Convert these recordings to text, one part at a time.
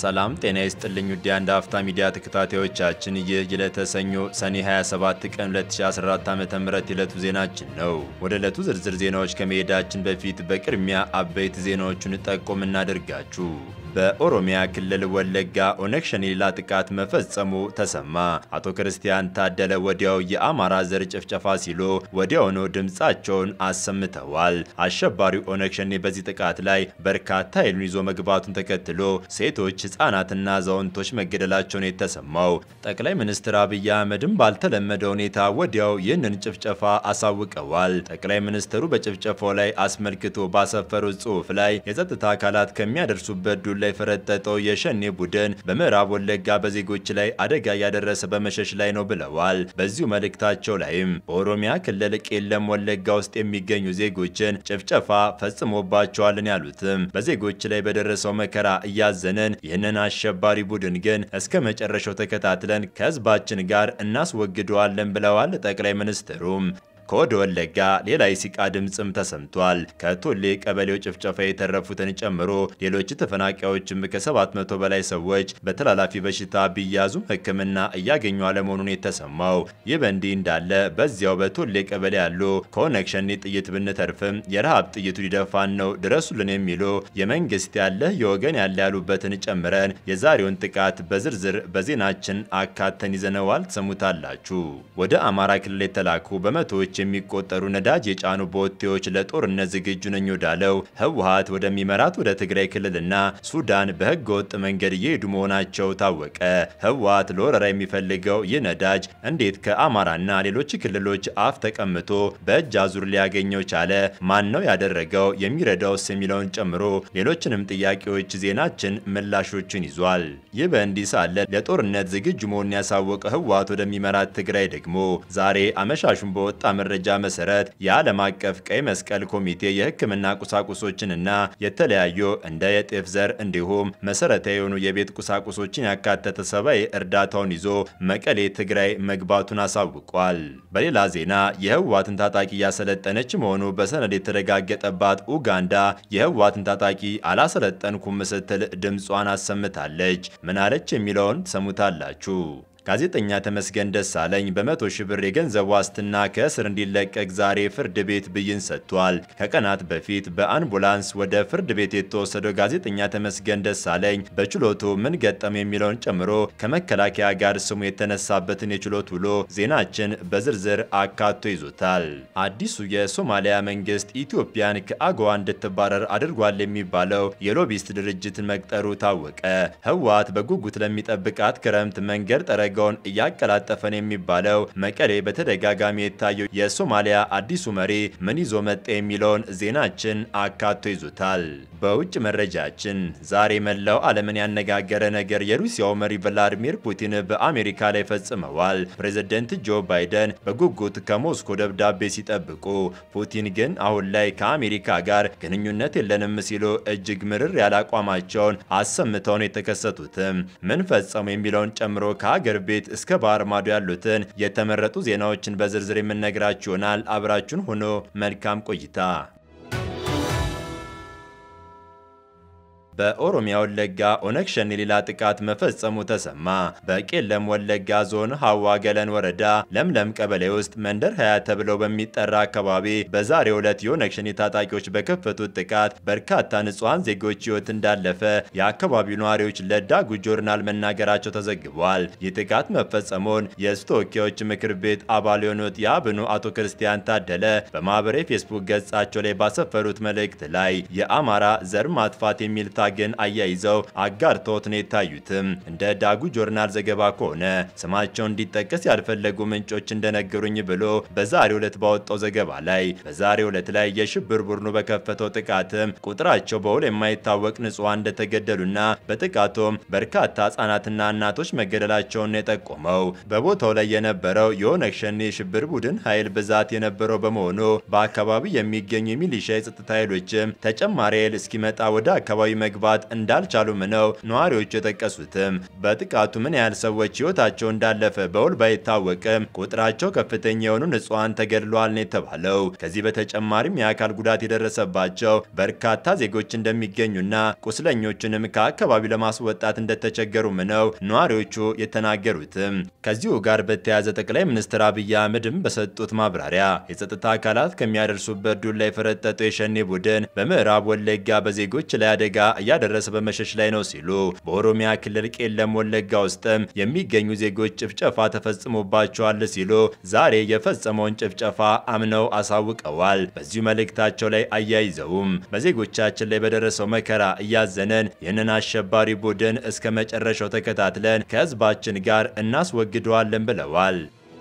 ሰላም ጤና ይስጥልኝ ውድ የአንድ አፍታ ሚዲያ ተከታታዮቻችን፣ ይህ የዕለተ ሰኞ ሰኔ 27 ቀን 2014 ዓ.ም የዕለቱ ዜናችን ነው። ወደ ዕለቱ ዝርዝር ዜናዎች ከመሄዳችን በፊት በቅድሚያ አበይት ዜናዎቹን ጠቆም እናደርጋችሁ። በኦሮሚያ ክልል ወለጋ ኦነግ ሸኔ ሌላ ጥቃት መፈጸሙ ተሰማ። አቶ ክርስቲያን ታደለ ወዲያው የአማራ ዘር ጭፍጨፋ ሲሉ ወዲያውኑ ድምፃቸውን አሰምተዋል። አሸባሪው ኦነግ ሸኔ በዚህ ጥቃት ላይ በርካታ ኃይሉን ይዞ መግባቱን ተከትሎ ሴቶች፣ ህጻናትና አዛውንቶች መገደላቸውን የተሰማው ጠቅላይ ሚኒስትር አብይ አህመድም ባልተለመደ ሁኔታ ወዲያው ይህንን ጭፍጨፋ አሳውቀዋል። ጠቅላይ ሚኒስትሩ በጭፍጨፋው ላይ አስመልክቶ ባሰፈሩት ጽሑፍ ላይ የጸጥታ አካላት ከሚያደርሱበት ዱላ የፈረጠጠው የሸኔ ቡድን በምዕራብ ወለጋ በዜጎች ላይ አደጋ እያደረሰ በመሸሽ ላይ ነው ብለዋል። በዚሁ መልእክታቸው ላይም በኦሮሚያ ክልል ቄለም ወለጋ ውስጥ የሚገኙ ዜጎችን ጭፍጨፋ ፈጽሞባቸዋልን ያሉትም በዜጎች ላይ በደረሰው መከራ እያዘንን ይህንን አሸባሪ ቡድን ግን እስከ መጨረሻው ተከታትለን ከህዝባችን ጋር እናስወግደዋለን ብለዋል ጠቅላይ ሚኒስትሩም። ከወደ ወለጋ ሌላ የሲቃ ድምፅም ተሰምቷል። ከቶሌ ቀበሌው ጭፍጨፋ የተረፉትን ጨምሮ ሌሎች ተፈናቃዮችም ከ700 በላይ ሰዎች በተላላፊ በሽታ ቢያዙም ሕክምና እያገኙ አለመሆኑን የተሰማው። ይህ በእንዲህ እንዳለ በዚያው በቶሌ ቀበሌ ያሉ ከኦነግ ሸኔ ጥይት ብንተርፍም የረሃብ ጥይቱ ሊደፋን ነው ድረሱልን የሚሉ የመንግስት ያለ የወገን ያለ ያሉበትን ጨምረን የዛሬውን ጥቃት በዝርዝር በዜናችን አካተን ይዘነዋል። ትሰሙታላችሁ። ወደ አማራ ክልል የተላኩ በመቶዎች የሚቆጠሩ ነዳጅ የጫኑ ቦቴዎች ለጦርነት ዝግጁ ነኝ ወዳለው ህወሓት ወደሚመራት ወደ ትግራይ ክልልና ሱዳን በህገ ወጥ መንገድ እየሄዱ መሆናቸው ታወቀ። ህወሓት ለወረራ የሚፈልገው ይህ ነዳጅ እንዴት ከአማራና ሌሎች ክልሎች አፍ ተቀምጦ በእጅ አዙር ሊያገኘው ቻለ? ማን ነው ያደረገው? የሚረዳውስ? የሚለውን ጨምሮ ሌሎችንም ጥያቄዎች ዜናችን ምላሾችን ይዟል። ይህ በእንዲህ ሳለ ለጦርነት ዝግጁ መሆኑን ያሳወቀ ህወሓት ወደሚመራት ትግራይ ደግሞ ዛሬ አመሻሹን በወጣ መረጃ መሰረት የዓለም አቀፍ ቀይ መስቀል ኮሚቴ የህክምና ቁሳቁሶችንና የተለያዩ እንደ የጤፍ ዘር እንዲሁም መሰረታዊ የሆኑ የቤት ቁሳቁሶችን ያካተተ ሰብአዊ እርዳታውን ይዞ መቀሌ ትግራይ መግባቱን አሳውቋል። በሌላ ዜና የህወሓትን ታጣቂ እያሰለጠነች መሆኑ በሰነድ የተረጋገጠባት ኡጋንዳ የህወሓትን ታጣቂ አላሰለጠንኩም ስትል ድምጿን አሰምታለች። ምናለች የሚለውን ትሰሙታላችሁ። ጋዜጠኛ ተመስገን ደሳለኝ በመቶ ሺህ ብር የገንዘብ ዋስትና ከእስር እንዲለቀቅ ዛሬ ፍርድ ቤት ብይን ሰጥቷል። ከቀናት በፊት በአምቡላንስ ወደ ፍርድ ቤት የተወሰደው ጋዜጠኛ ተመስገን ደሳለኝ በችሎቱ ምን ገጠም የሚለውን ጨምሮ ከመከላከያ ጋር ስሙ የተነሳበትን የችሎት ውሎ ዜናችን በዝርዝር አካቶ ይዞታል። አዲሱ የሶማሊያ መንግስት ኢትዮጵያን ከአጎዋ እንድትባረር አድርጓል የሚባለው የሎቢስት ድርጅትን መቅጠሩ ታወቀ። ህወሓት በጉጉት ለሚጠብቃት ክረምት መንገድ ጠረገ ገውን እያቀላጠፈን የሚባለው መቀሌ በተደጋጋሚ የታየው የሶማሊያ አዲሱ መሪ ምን ይዞ መጣ የሚለውን ዜናችን አካቶ ይዞታል። በውጭ መረጃችን ዛሬ መላው ዓለምን ያነጋገረ ነገር የሩሲያው መሪ ቭላዲሚር ፑቲን በአሜሪካ ላይ ፈጽመዋል። ፕሬዝደንት ጆ ባይደን በጉጉት ከሞስኮ ደብዳቤ ሲጠብቁ፣ ፑቲን ግን አሁን ላይ ከአሜሪካ ጋር ግንኙነት የለንም ሲሉ እጅግ ምርር ያለ አቋማቸውን አሰምተው ነው የተከሰቱትም። ምን ፈጸሙ የሚለውን ጨምሮ ከሀገር ቤት እስከ ባህር ማዶ ያሉትን የተመረጡ ዜናዎችን በዝርዝር የምነግራችሁ ይሆናል። አብራችሁን ሆኖ መልካም ቆይታ። በኦሮሚያ ወለጋ ኦነግ ሸኔ ሌላ ጥቃት መፈጸሙ ተሰማ። በቄለም ወለጋ ዞን ሀዋ ገለን ወረዳ ለምለም ቀበሌ ውስጥ መንደር ሀያ ተብለው በሚጠራ አካባቢ በዛሬው ዕለት የኦነግ ሸኔ ታጣቂዎች በከፈቱት ጥቃት በርካታ ንጹሐን ዜጎች ሕይወት እንዳለፈ የአካባቢው ነዋሪዎች ለዳጉ ጆርናል መናገራቸው ተዘግቧል። ይህ ጥቃት መፈጸሙን የሕዝብ ተወካዮች ምክር ቤት አባል የሆኑት የአብኑ አቶ ክርስቲያን ታደለ በማህበራዊ ፌስቡክ ገጻቸው ላይ ባሰፈሩት መልእክት ላይ የአማራ ዘር ማጥፋት የሚል ግን አያይዘው አጋርተውት ነው የታዩትም። እንደ ዳጉ ጆርናል ዘገባ ከሆነ ስማቸው እንዲጠቀስ ያልፈለጉ ምንጮች እንደነገሩኝ ብሎ በዛሬው ዕለት ባወጣው ዘገባ ላይ በዛሬው ዕለት ላይ የሽብር ቡድኑ በከፈተው ጥቃትም ቁጥራቸው በውል የማይታወቅ ንጹሐን እንደተገደሉና በጥቃቱም በርካታ ህጻናትና እናቶች መገደላቸውን ነው የጠቆመው። በቦታው ላይ የነበረው የኦነግ ሸኔ የሽብር ቡድን ኃይል ብዛት የነበረው በመሆኑ በአካባቢው የሚገኙ የሚሊሻ የጸጥታ ኃይሎችም ተጨማሪ ኃይል እስኪመጣ ወደ አካባቢ መግባት እንዳልቻሉም ነው ነዋሪዎቹ የጠቀሱትም። በጥቃቱ ምን ያህል ሰዎች ሕይወታቸው እንዳለፈ በውል ባይታወቅም ቁጥራቸው ከፍተኛ የሆኑ ንጹሐን ተገድለዋል ነው የተባለው። ከዚህ በተጨማሪም የአካል ጉዳት የደረሰባቸው በርካታ ዜጎች እንደሚገኙና ቁስለኞቹንም ከአካባቢው ለማስወጣት እንደተቸገሩም ነው ነዋሪዎቹ የተናገሩትም። ከዚሁ ጋር በተያያዘ ጠቅላይ ሚኒስትር አብይ አህመድም በሰጡት ማብራሪያ የጸጥታ አካላት ከሚያደርሱበት ዱላ የፈረጠጠው የሸኔ ቡድን በምዕራብ ወለጋ በዜጎች ላይ አደጋ እያደረሰ በመሸሽ ላይ ነው ሲሉ፣ በኦሮሚያ ክልል ቄለም ወለጋ ውስጥም የሚገኙ ዜጎች ጭፍጨፋ ተፈጽሞባቸዋል ሲሉ ዛሬ የፈጸመውን ጭፍጨፋ አምነው አሳውቀዋል። በዚሁ መልእክታቸው ላይ አያይዘውም በዜጎቻችን ላይ በደረሰው መከራ እያዘነን ይህንን አሸባሪ ቡድን እስከ መጨረሻው ተከታትለን ከህዝባችን ጋር እናስወግደዋለን ብለዋል።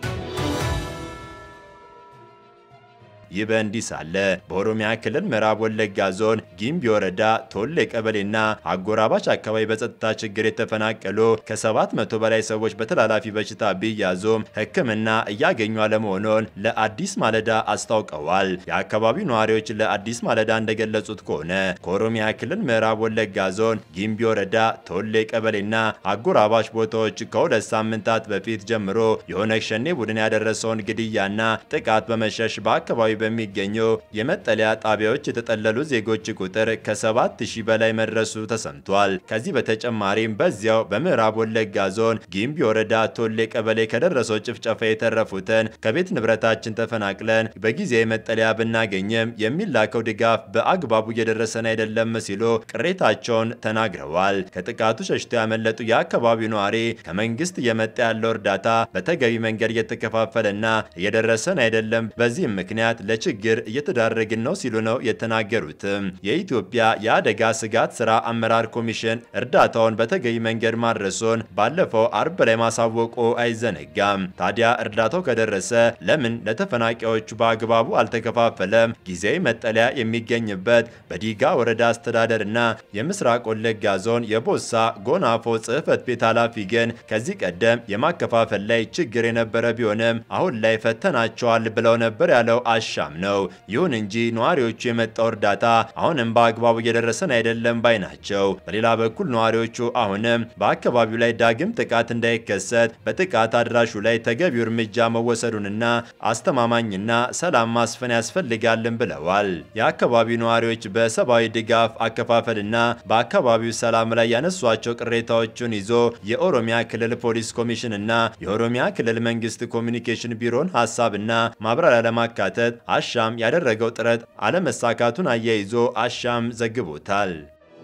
ይህ በእንዲህ ሳለ በኦሮሚያ ክልል ምዕራብ ወለጋ ዞን ጊምቢ ወረዳ ቶሌ ቀበሌና አጎራባች አካባቢ በጸጥታ ችግር የተፈናቀሉ ከ700 በላይ ሰዎች በተላላፊ በሽታ ቢያዙም ሕክምና እያገኙ አለመሆኑን ለአዲስ ማለዳ አስታውቀዋል። የአካባቢው ነዋሪዎች ለአዲስ ማለዳ እንደገለጹት ከሆነ ከኦሮሚያ ክልል ምዕራብ ወለጋ ዞን ጊምቢ ወረዳ ቶሌ ቀበሌና አጎራባች ቦታዎች ከሁለት ሳምንታት በፊት ጀምሮ የኦነግ ሸኔ ቡድን ያደረሰውን ግድያና ጥቃት በመሸሽ በአካባቢ በሚገኙ የመጠለያ ጣቢያዎች የተጠለሉ ዜጎች ቁጥር ከ7000 በላይ መድረሱ ተሰምቷል። ከዚህ በተጨማሪም በዚያው በምዕራብ ወለጋ ዞን ጊምቢ ወረዳ ቶሌ ቀበሌ ከደረሰው ጭፍጨፋ የተረፉትን ከቤት ንብረታችን ተፈናቅለን በጊዜያዊ መጠለያ ብናገኝም የሚላከው ድጋፍ በአግባቡ እየደረሰን አይደለም ሲሉ ቅሬታቸውን ተናግረዋል። ከጥቃቱ ሸሽተው ያመለጡ የአካባቢው ነዋሪ ከመንግስት እየመጣ ያለው እርዳታ በተገቢ መንገድ እየተከፋፈለና እየደረሰን አይደለም፣ በዚህም ምክንያት ለችግር እየተዳረግን ነው ሲሉ ነው የተናገሩትም። የኢትዮጵያ የአደጋ ስጋት ስራ አመራር ኮሚሽን እርዳታውን በተገቢ መንገድ ማድረሱን ባለፈው አርብ ላይ ማሳወቁ አይዘነጋም። ታዲያ እርዳታው ከደረሰ ለምን ለተፈናቃዮቹ በአግባቡ አልተከፋፈለም? ጊዜያዊ መጠለያ የሚገኝበት በዲጋ ወረዳ አስተዳደርና የምስራቅ ወለጋ ዞን የቦሳ ጎናፎ ጽህፈት ቤት ኃላፊ ግን ከዚህ ቀደም የማከፋፈል ላይ ችግር የነበረ ቢሆንም አሁን ላይ ፈተናቸዋል ብለው ነበር ያለው አሻም ነው። ይሁን እንጂ ነዋሪዎቹ የመጣው እርዳታ አሁንም በአግባቡ እየደረሰን አይደለም ባይ ናቸው። በሌላ በኩል ነዋሪዎቹ አሁንም በአካባቢው ላይ ዳግም ጥቃት እንዳይከሰት በጥቃት አድራሹ ላይ ተገቢው እርምጃ መወሰዱንና አስተማማኝና ሰላም ማስፈን ያስፈልጋልን ብለዋል። የአካባቢው ነዋሪዎች በሰብአዊ ድጋፍ አከፋፈልና በአካባቢው ሰላም ላይ ያነሷቸው ቅሬታዎችን ይዞ የኦሮሚያ ክልል ፖሊስ ኮሚሽንና የኦሮሚያ ክልል መንግስት ኮሚኒኬሽን ቢሮን ሀሳብና ማብራሪያ ለማካተት አሻም ያደረገው ጥረት አለመሳካቱን አያይዞ አሻም ዘግቦታል።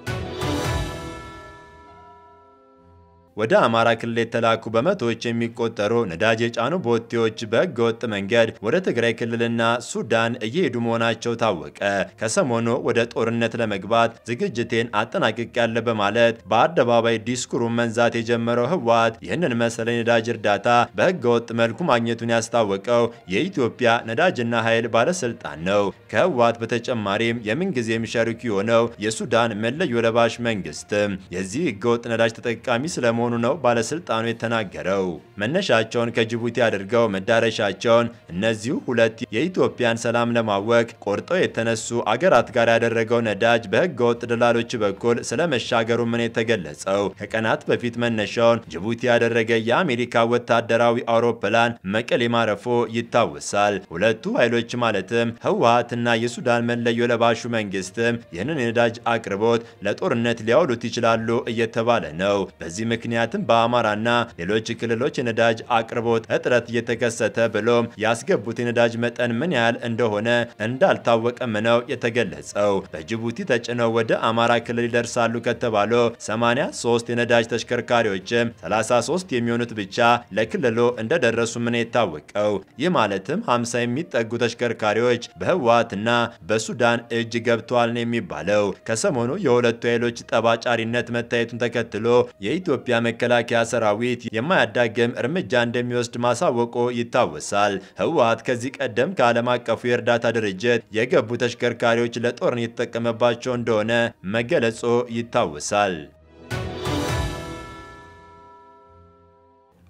ወደ አማራ ክልል የተላኩ በመቶዎች የሚቆጠሩ ነዳጅ የጫኑ ቦቴዎች በሕገ ወጥ መንገድ ወደ ትግራይ ክልልና ሱዳን እየሄዱ መሆናቸው ታወቀ። ከሰሞኑ ወደ ጦርነት ለመግባት ዝግጅቴን አጠናቅቄያለሁ በማለት በአደባባይ ዲስኩሩን መንዛት የጀመረው ህወሓት ይህንን መሰለ ነዳጅ እርዳታ በሕገ ወጥ መልኩ ማግኘቱን ያስታወቀው የኢትዮጵያ ነዳጅና ኃይል ባለስልጣን ነው። ከህወሓት በተጨማሪም የምንጊዜም ሸሪኩ የሆነው የሱዳን መለዮ ለባሽ መንግስትም የዚህ ሕገወጥ ነዳጅ ተጠቃሚ ስለመሆኑ ነው ባለስልጣኑ የተናገረው። መነሻቸውን ከጅቡቲ አድርገው መዳረሻቸውን እነዚሁ ሁለት የኢትዮጵያን ሰላም ለማወክ ቆርጠው የተነሱ አገራት ጋር ያደረገው ነዳጅ በህገ ወጥ ደላሎች በኩል ስለመሻገሩ ምን የተገለጸው ከቀናት በፊት መነሻውን ጅቡቲ ያደረገ የአሜሪካ ወታደራዊ አውሮፕላን መቀሌ ማረፎ ይታወሳል። ሁለቱ ኃይሎች ማለትም ህወሓትና የሱዳን መለዮ ለባሹ መንግስትም ይህንን የነዳጅ አቅርቦት ለጦርነት ሊያውሉት ይችላሉ እየተባለ ነው። በዚህ ምክንያትም በአማራና ሌሎች ክልሎች የነዳጅ አቅርቦት እጥረት እየተከሰተ ብሎም ያስገቡት የነዳጅ መጠን ምን ያህል እንደሆነ እንዳልታወቀም ነው የተገለጸው። በጅቡቲ ተጭነው ወደ አማራ ክልል ይደርሳሉ ከተባሉ 83 የነዳጅ ተሽከርካሪዎችም 33 የሚሆኑት ብቻ ለክልሉ እንደደረሱ ምን የታወቀው። ይህ ማለትም 50 የሚጠጉ ተሽከርካሪዎች በህወሓትና በሱዳን እጅ ገብተዋል ነው የሚባለው። ከሰሞኑ የሁለቱ ኃይሎች ጠባጫሪነት መታየቱን ተከትሎ የኢትዮጵያ መከላከያ ሰራዊት የማያዳግም እርምጃ እንደሚወስድ ማሳወቁ ይታወሳል። ህወሓት ከዚህ ቀደም ከዓለም አቀፉ የእርዳታ ድርጅት የገቡ ተሽከርካሪዎች ለጦርነት የተጠቀመባቸው እንደሆነ መገለጹ ይታወሳል።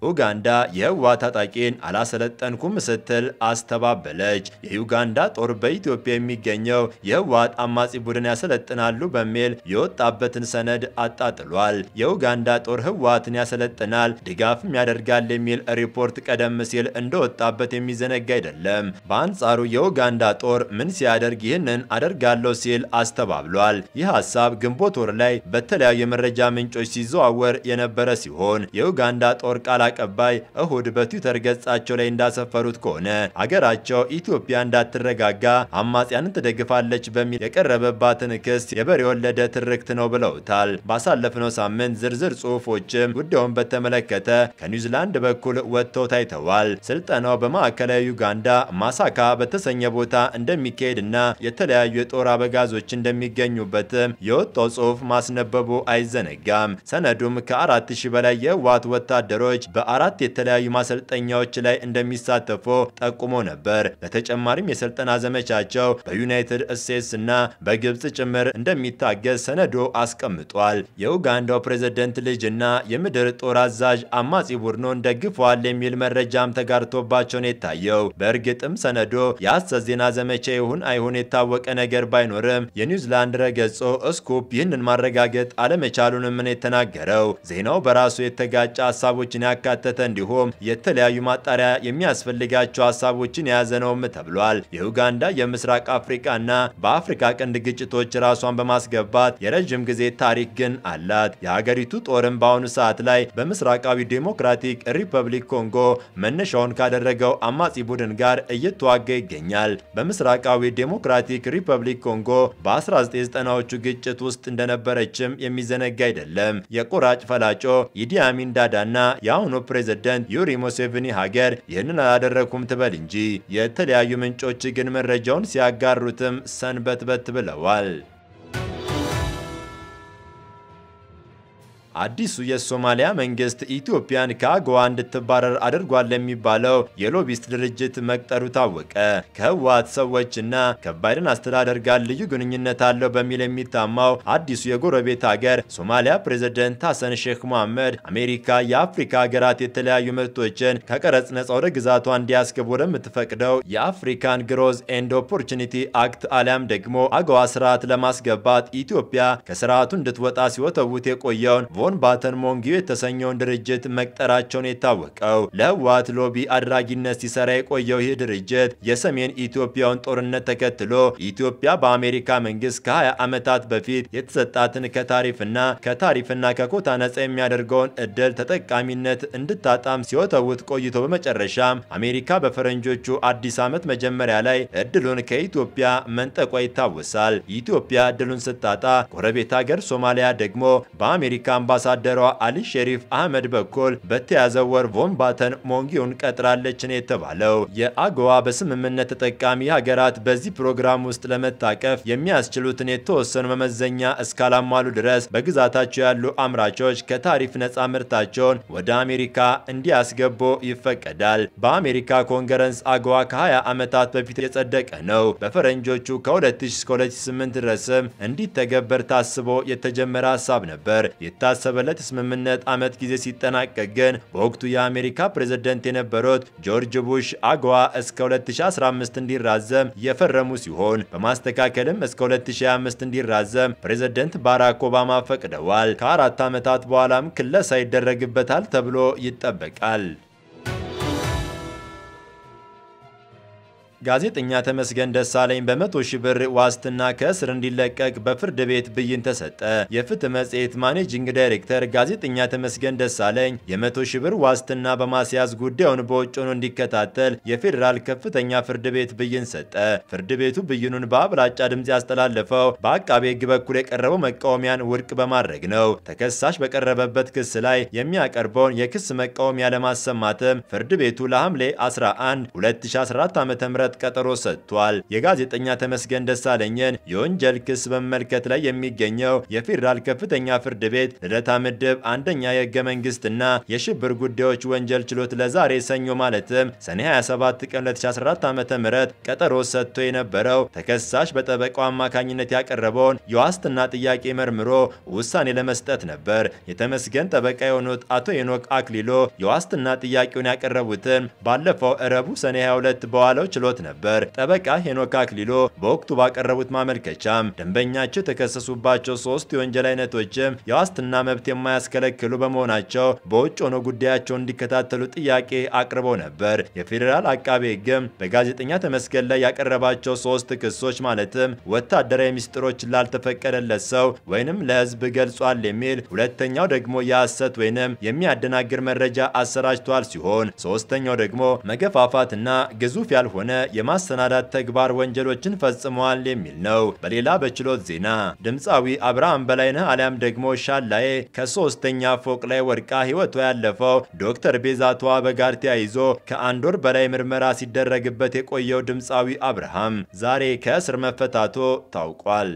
ኡጋንዳ የህወሓት ታጣቂን አላሰለጠንኩም ስትል አስተባበለች። የዩጋንዳ ጦር በኢትዮጵያ የሚገኘው የህወሓት አማጺ ቡድን ያሰለጥናሉ በሚል የወጣበትን ሰነድ አጣጥሏል። የኡጋንዳ ጦር ህወሓትን ያሰለጥናል ድጋፍም ያደርጋል የሚል ሪፖርት ቀደም ሲል እንደወጣበት የሚዘነጋ አይደለም። በአንጻሩ የኡጋንዳ ጦር ምን ሲያደርግ ይህንን አደርጋለሁ ሲል አስተባብሏል። ይህ ሀሳብ ግንቦት ወር ላይ በተለያዩ የመረጃ ምንጮች ሲዘዋወር የነበረ ሲሆን የኡጋንዳ ጦር ቃል አቀባይ እሁድ በትዊተር ገጻቸው ላይ እንዳሰፈሩት ከሆነ አገራቸው ኢትዮጵያ እንዳትረጋጋ አማጽያንን ትደግፋለች በሚል የቀረበባትን ክስ የበሬ የወለደ ትርክት ነው ብለውታል። ባሳለፍነው ሳምንት ዝርዝር ጽሁፎችም ጉዳዩን በተመለከተ ከኒውዚላንድ በኩል ወጥተው ታይተዋል። ስልጠናው በማዕከላዊ ዩጋንዳ ማሳካ በተሰኘ ቦታ እንደሚካሄድና የተለያዩ የጦር አበጋዞች እንደሚገኙበትም የወጣው ጽሁፍ ማስነበቡ አይዘነጋም። ሰነዱም ከአራት ሺህ በላይ የህወሓት ወታደሮች በአራት የተለያዩ ማሰልጠኛዎች ላይ እንደሚሳተፉ ጠቁሞ ነበር። በተጨማሪም የስልጠና ዘመቻቸው በዩናይትድ ስቴትስ እና በግብጽ ጭምር እንደሚታገዝ ሰነዱ አስቀምጧል። የኡጋንዳው ፕሬዝደንት ልጅ እና የምድር ጦር አዛዥ አማጺ ቡድኑን ደግፈዋል የሚል መረጃም ተጋርቶባቸው ነው የታየው። በእርግጥም ሰነዱ የሐሰት ዜና ዘመቻ ይሁን አይሁን የታወቀ ነገር ባይኖርም የኒውዚላንድ ረገጾ ስኩፕ ይህንን ማረጋገጥ አለመቻሉንም ነው የተናገረው። ዜናው በራሱ የተጋጨ ሀሳቦችን ያካተተ እንዲሁም የተለያዩ ማጣሪያ የሚያስፈልጋቸው ሀሳቦችን የያዘ ነውም ተብሏል። የኡጋንዳ የምስራቅ አፍሪካና በአፍሪካ ቀንድ ግጭቶች ራሷን በማስገባት የረዥም ጊዜ ታሪክ ግን አላት። የሀገሪቱ ጦርም በአሁኑ ሰዓት ላይ በምስራቃዊ ዴሞክራቲክ ሪፐብሊክ ኮንጎ መነሻውን ካደረገው አማጺ ቡድን ጋር እየተዋጋ ይገኛል። በምስራቃዊ ዴሞክራቲክ ሪፐብሊክ ኮንጎ በ1990ዎቹ ግጭት ውስጥ እንደነበረችም የሚዘነጋ አይደለም። የቆራጭ ፈላጮ ኢዲ አሚን ዳዳና የአሁኑ ፕሬዝደንት ዩሪ ሙሴቪኒ ሀገር ይህንን አላደረኩም ትበል እንጂ የተለያዩ ምንጮች ግን መረጃውን ሲያጋሩትም ሰንበትበት ብለዋል። አዲሱ የሶማሊያ መንግስት ኢትዮጵያን ከአጎዋ እንድትባረር አድርጓል ለሚባለው የሎቢስት ድርጅት መቅጠሩ ታወቀ። ከህወሓት ሰዎችና ከባይደን አስተዳደር ጋር ልዩ ግንኙነት አለው በሚል የሚታማው አዲሱ የጎረቤት ሀገር ሶማሊያ ፕሬዝደንት ሐሰን ሼክ መሐመድ አሜሪካ የአፍሪካ ሀገራት የተለያዩ ምርቶችን ከቀረጽ ነጻ ወደ ግዛቷ እንዲያስገቡ ወደምትፈቅደው የአፍሪካን ግሮዝ ኤንድ ኦፖርቹኒቲ አክት አሊያም ደግሞ አገዋ ስርዓት ለማስገባት ኢትዮጵያ ከስርዓቱ እንድትወጣ ሲወተውት የቆየውን ቮን ባተን ሞንጊዮ የተሰኘውን ድርጅት መቅጠራቸውን የታወቀው ለህወሓት ሎቢ አድራጊነት ሲሰራ የቆየው ይህ ድርጅት የሰሜን ኢትዮጵያውን ጦርነት ተከትሎ ኢትዮጵያ በአሜሪካ መንግስት ከ20 ዓመታት በፊት የተሰጣትን ከታሪፍና ከታሪፍና ከኮታ ነጻ የሚያደርገውን እድል ተጠቃሚነት እንድታጣም ሲወተውት ቆይቶ በመጨረሻም አሜሪካ በፈረንጆቹ አዲስ ዓመት መጀመሪያ ላይ እድሉን ከኢትዮጵያ መንጠቋ ይታወሳል። ኢትዮጵያ እድሉን ስታጣ ጎረቤት ሀገር ሶማሊያ ደግሞ በአሜሪካ አምባሳደሯ አሊ ሼሪፍ አህመድ በኩል በተያዘው ወር ቮን ባተን ሞንጊውን ቀጥራለች ነው የተባለው። የአጎዋ በስምምነት ተጠቃሚ ሀገራት በዚህ ፕሮግራም ውስጥ ለመታቀፍ የሚያስችሉትን የተወሰኑ መመዘኛ እስካላሟሉ ድረስ በግዛታቸው ያሉ አምራቾች ከታሪፍ ነጻ ምርታቸውን ወደ አሜሪካ እንዲያስገቡ ይፈቀዳል። በአሜሪካ ኮንግረስ አጎዋ ከ20 ዓመታት በፊት የጸደቀ ነው። በፈረንጆቹ ከ2000 እስከ 2008 ድረስም እንዲተገበር ታስቦ የተጀመረ ሀሳብ ነበር። የታሰበለት የስምምነት ዓመት ጊዜ ሲጠናቀቅ ግን በወቅቱ የአሜሪካ ፕሬዝደንት የነበሩት ጆርጅ ቡሽ አጎዋ እስከ 2015 እንዲራዘም የፈረሙ ሲሆን በማስተካከልም እስከ 2025 እንዲራዘም ፕሬዝደንት ባራክ ኦባማ ፈቅደዋል። ከአራት ዓመታት በኋላም ክለሳ ይደረግበታል ተብሎ ይጠበቃል። ጋዜጠኛ ተመስገን ደሳለኝ በመቶ ሺህ ብር ዋስትና ከእስር እንዲለቀቅ በፍርድ ቤት ብይን ተሰጠ። የፍትህ መጽሔት ማኔጂንግ ዳይሬክተር ጋዜጠኛ ተመስገን ደሳለኝ የመቶ ሺህ ብር ዋስትና በማስያዝ ጉዳዩን በውጭ ሆኖ እንዲከታተል የፌዴራል ከፍተኛ ፍርድ ቤት ብይን ሰጠ። ፍርድ ቤቱ ብይኑን በአብላጫ ድምፅ ያስተላለፈው በአቃቤ ሕግ በኩል የቀረበው መቃወሚያን ውድቅ በማድረግ ነው። ተከሳሽ በቀረበበት ክስ ላይ የሚያቀርበውን የክስ መቃወሚያ ለማሰማትም ፍርድ ቤቱ ለሐምሌ 11 2014 ዓ.ም ለማቋረጥ ቀጠሮ ሰጥቷል። የጋዜጠኛ ተመስገን ደሳለኝን የወንጀል ክስ በመመልከት ላይ የሚገኘው የፌዴራል ከፍተኛ ፍርድ ቤት ልደታ ምድብ አንደኛ የህገ መንግስትና የሽብር ጉዳዮች ወንጀል ችሎት ለዛሬ ሰኞ ማለትም ሰኔ 27 ቀን 2014 ዓ.ም ቀጠሮ ሰጥቶ የነበረው ተከሳሽ በጠበቃው አማካኝነት ያቀረበውን የዋስትና ጥያቄ መርምሮ ውሳኔ ለመስጠት ነበር። የተመስገን ጠበቃ የሆኑት አቶ ሄኖክ አክሊሎ የዋስትና ጥያቄውን ያቀረቡትን ባለፈው እረቡ ሰኔ 22 በዋለው ችሎት ነበር። ጠበቃ ሄኖክ አክሊሎ በወቅቱ ባቀረቡት ማመልከቻም ደንበኛቸው የተከሰሱባቸው ሶስት የወንጀል አይነቶችም የዋስትና መብት የማያስከለክሉ በመሆናቸው በውጭ ሆኖ ጉዳያቸውን እንዲከታተሉ ጥያቄ አቅርበው ነበር። የፌዴራል አቃቤ ሕግም በጋዜጠኛ ተመስገን ላይ ያቀረባቸው ሶስት ክሶች ማለትም ወታደራዊ ሚስጥሮችን ላልተፈቀደለት ሰው ወይንም ለህዝብ ገልጿል የሚል፣ ሁለተኛው ደግሞ የሐሰት ወይንም የሚያደናግር መረጃ አሰራጭቷል ሲሆን ሶስተኛው ደግሞ መገፋፋትና ግዙፍ ያልሆነ የማሰናዳት ተግባር ወንጀሎችን ፈጽመዋል የሚል ነው። በሌላ በችሎት ዜና ድምፃዊ አብርሃም በላይነህ አሊያም ደግሞ ሻላዬ ከሶስተኛ ፎቅ ላይ ወድቃ ህይወቷ ያለፈው ዶክተር ቤዛቷ በጋር ተያይዞ ከአንድ ወር በላይ ምርመራ ሲደረግበት የቆየው ድምፃዊ አብርሃም ዛሬ ከእስር መፈታቶ ታውቋል።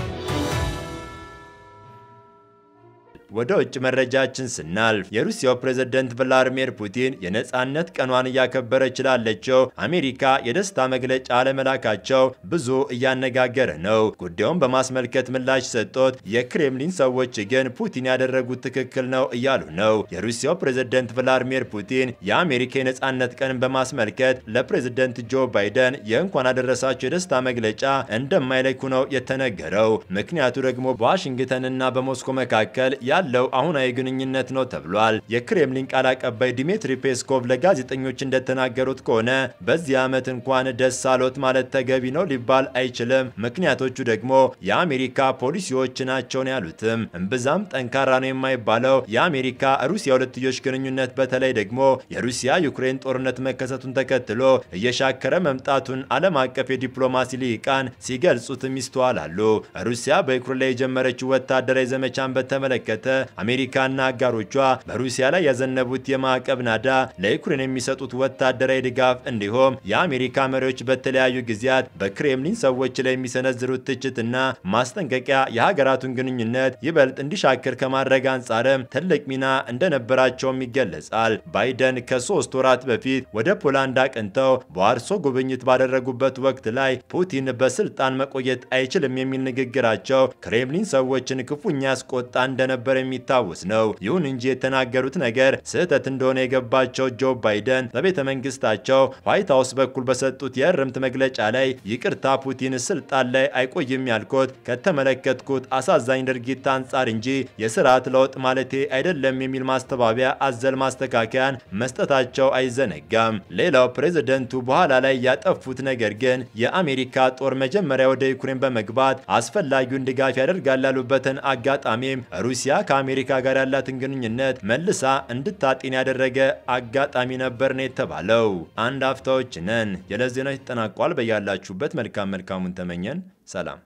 ወደ ውጭ መረጃችን ስናልፍ የሩሲያው ፕሬዝደንት ቭላዲሚር ፑቲን የነጻነት ቀኗን እያከበረች ላለችው አሜሪካ የደስታ መግለጫ ለመላካቸው ብዙ እያነጋገረ ነው። ጉዳዩን በማስመልከት ምላሽ ሰጡት። የክሬምሊን ሰዎች ግን ፑቲን ያደረጉት ትክክል ነው እያሉ ነው። የሩሲያው ፕሬዝደንት ቭላዲሚር ፑቲን የአሜሪካ የነጻነት ቀንን በማስመልከት ለፕሬዝደንት ጆ ባይደን የእንኳን አደረሳቸው የደስታ መግለጫ እንደማይልኩ ነው የተነገረው። ምክንያቱ ደግሞ በዋሽንግተንና በሞስኮ መካከል ያለው አሁናዊ ግንኙነት ነው ተብሏል። የክሬምሊን ቃል አቀባይ ዲሚትሪ ፔስኮቭ ለጋዜጠኞች እንደተናገሩት ከሆነ በዚህ ዓመት እንኳን ደስ አሎት ማለት ተገቢ ነው ሊባል አይችልም። ምክንያቶቹ ደግሞ የአሜሪካ ፖሊሲዎች ናቸውን ያሉትም እምብዛም ጠንካራ ነው የማይባለው የአሜሪካ ሩሲያ ሁለትዮሽ ግንኙነት በተለይ ደግሞ የሩሲያ ዩክሬን ጦርነት መከሰቱን ተከትሎ እየሻከረ መምጣቱን ዓለም አቀፍ የዲፕሎማሲ ልሂቃን ሲገልጹትም ይስተዋላሉ። ሩሲያ በዩክሬን ላይ የጀመረችው ወታደራዊ ዘመቻን በተመለከተ አሜሪካና አጋሮቿ በሩሲያ ላይ ያዘነቡት የማዕቀብ ናዳ ለዩክሬን የሚሰጡት ወታደራዊ ድጋፍ እንዲሁም የአሜሪካ መሪዎች በተለያዩ ጊዜያት በክሬምሊን ሰዎች ላይ የሚሰነዝሩት ትችትና ማስጠንቀቂያ የሀገራቱን ግንኙነት ይበልጥ እንዲሻክር ከማድረግ አንጻርም ትልቅ ሚና እንደነበራቸውም ይገለጻል። ባይደን ከሶስት ወራት በፊት ወደ ፖላንድ አቅንተው በዋርሶ ጉብኝት ባደረጉበት ወቅት ላይ ፑቲን በስልጣን መቆየት አይችልም የሚል ንግግራቸው ክሬምሊን ሰዎችን ክፉኛ ያስቆጣ እንደነበር የሚታወስ ነው። ይሁን እንጂ የተናገሩት ነገር ስህተት እንደሆነ የገባቸው ጆ ባይደን በቤተ መንግስታቸው ዋይት ሀውስ በኩል በሰጡት የእርምት መግለጫ ላይ ይቅርታ ፑቲን ስልጣን ላይ አይቆይም ያልኩት ከተመለከትኩት አሳዛኝ ድርጊት አንጻር እንጂ የስርዓት ለውጥ ማለቴ አይደለም የሚል ማስተባበያ አዘል ማስተካከያን መስጠታቸው አይዘነጋም። ሌላው ፕሬዝደንቱ በኋላ ላይ ያጠፉት ነገር ግን የአሜሪካ ጦር መጀመሪያ ወደ ዩክሬን በመግባት አስፈላጊውን ድጋፍ ያደርጋል ያሉበትን አጋጣሚም ሩሲያ ከአሜሪካ ጋር ያላትን ግንኙነት መልሳ እንድታጤን ያደረገ አጋጣሚ ነበር ነው የተባለው። አንድ አፍታዎች ነን። የዕለት ዜናዎች ተጠናቋል። በያላችሁበት መልካም መልካሙን ተመኘን። ሰላም